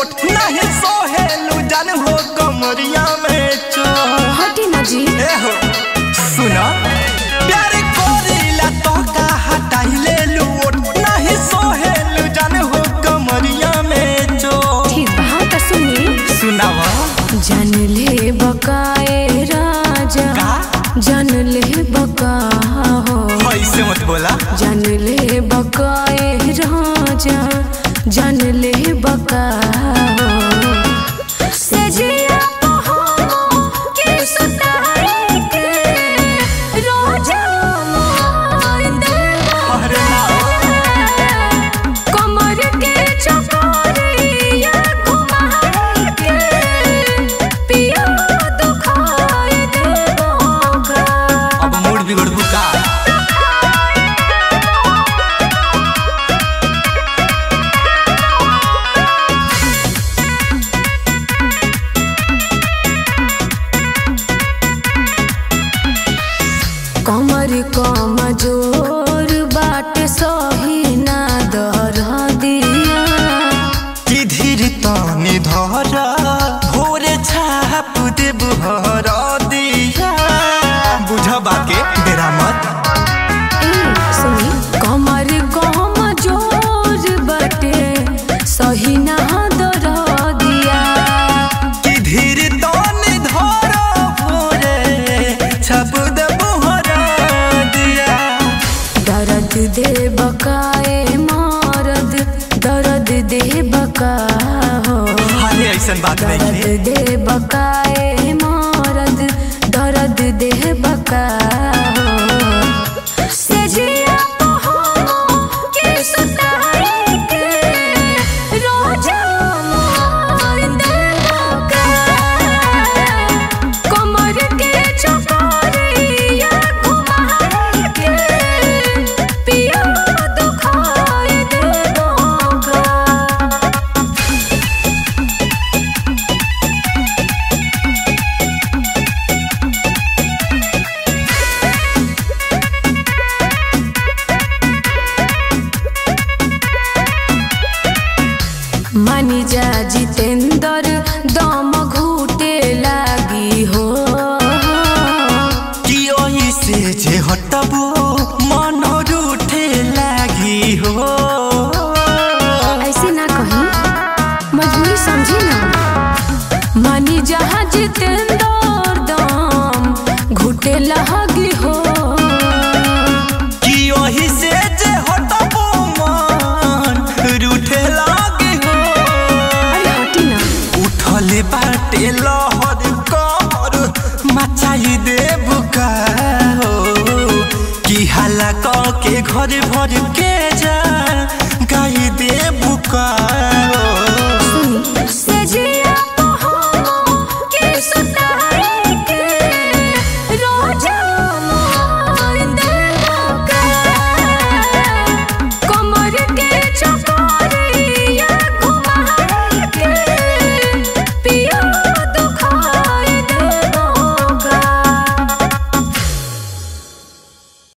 ओठ नहीं सोहेलू जान हो कमरिया में चो हटी ना जी ए हो सुना प्यार कोरीला तो का हटाइले लू ओठ नहीं सोहेलू जान हो कमरिया में चो ठीक बा हाँ तो सुनी सुनावा जान ले बकाए राजा का जान ले बका हो ऐसे मत बोला जान ले बकाए राजा जान ले बका हो सजिया पहाड़ों के सुताए के रोजा मार दे अरे कमर के चकोरिया घुमाए के पिया दुखाए देबोगा अब मूड बिगड़बू का कमर कम जोर बाट सही ना दर दिया कि धीर तनी धर भोरे छाप दे बुहर दिया बुझ बाके बेरा मत ए, सुनी कमर कम जोर बाटे सही ना दर दिया कि धीर तनी धर भोरे छाप दे बुहर दिया दर्द दे बकाए मारद दर्द दे बका हो अरे ऐसन बात नहीं दर्द है दे बकाए मारद दर्द दे बका हो सजिया पहाड़ों के सुताए के रोजा मार दे बका कमर के चकोरिया घुमाए के पिया दुखाए देबोगा मानी जा जितेंद्र दम घूटे लागी हो कि ओही से जे हटबो मन रूठे लागी हो ऐसे ना कहीं मजबूरी समझी ना मानी जहाँ जितेंद्र दम घूटे लागी हो कि ओही से जे हटबो मन रूठे लागी हो अरे हटी ना उठले बाटे लहर कहर मचाई दे बुका हो कि हाला क के घर भर के जा